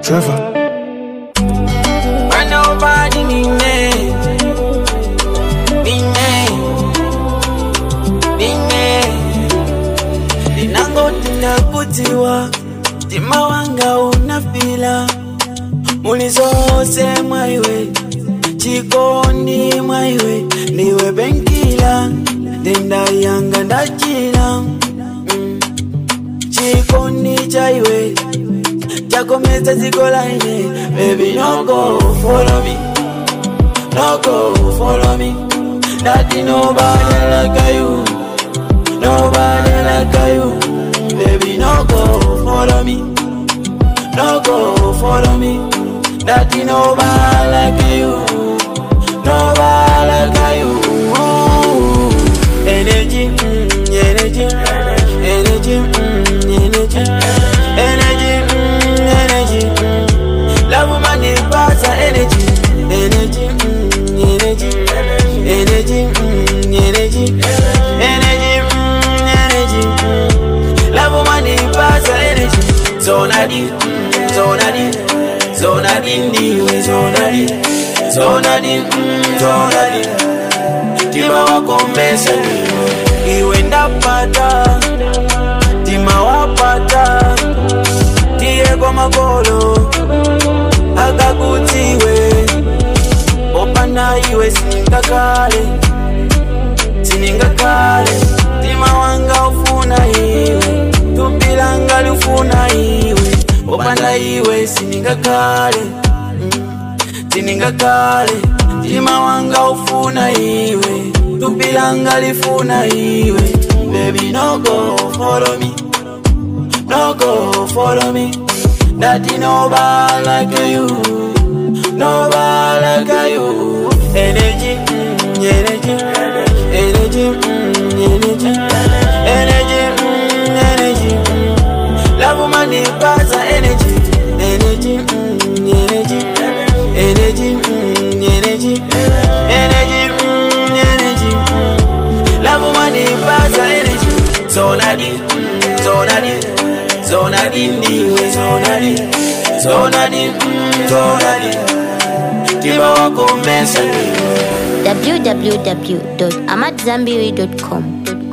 Trevor. But nobody nine Nine Nine Ninangoti ndakutiwa Tima wanga unafila Mulizose mwaiwe Chikoni mwaiwe Niwe benkila Denda yanga ndachila mm. Chikoni chaiwe chakomeza ziko laine baby no go follow me no go follow me daddy nobody like you nobody like you baby no go follow me no go follow me daddy nobody like you nobody like you Ooh. energy mm, energy energy mm, energy energy mm, energy mm. love money pass energy energy mm, energy energy mm, energy energy mm, energy mm. love money pass energy zonadi mm, zonadi zonadi ndiwe zonadi zonadi mm, zonadi tima wakomesa ndiwe iwe ndapata tima wapata tiye kwa magolo akakutiwe opanda iwe siningakale siningakale tima wanga ufuna iwe tupilanga lufuna iwe opanda iwe siningakale mm, siningakale tima wanga ufuna iwe tupilanga lifuna iwe baby no go follow me no go follow me Daddy nobody like you nobody like you energy mm, energy energy mm, energy energy mm, energy mm. love money pass energy energy mm, energy energy mm, energy energy mm, energy mm. love money pass energy zonadi mm, zonadi zonadi ndiwe zonadi zonadi mm, zonadi tima wakomesa ndiwe www.amadzambiri.com.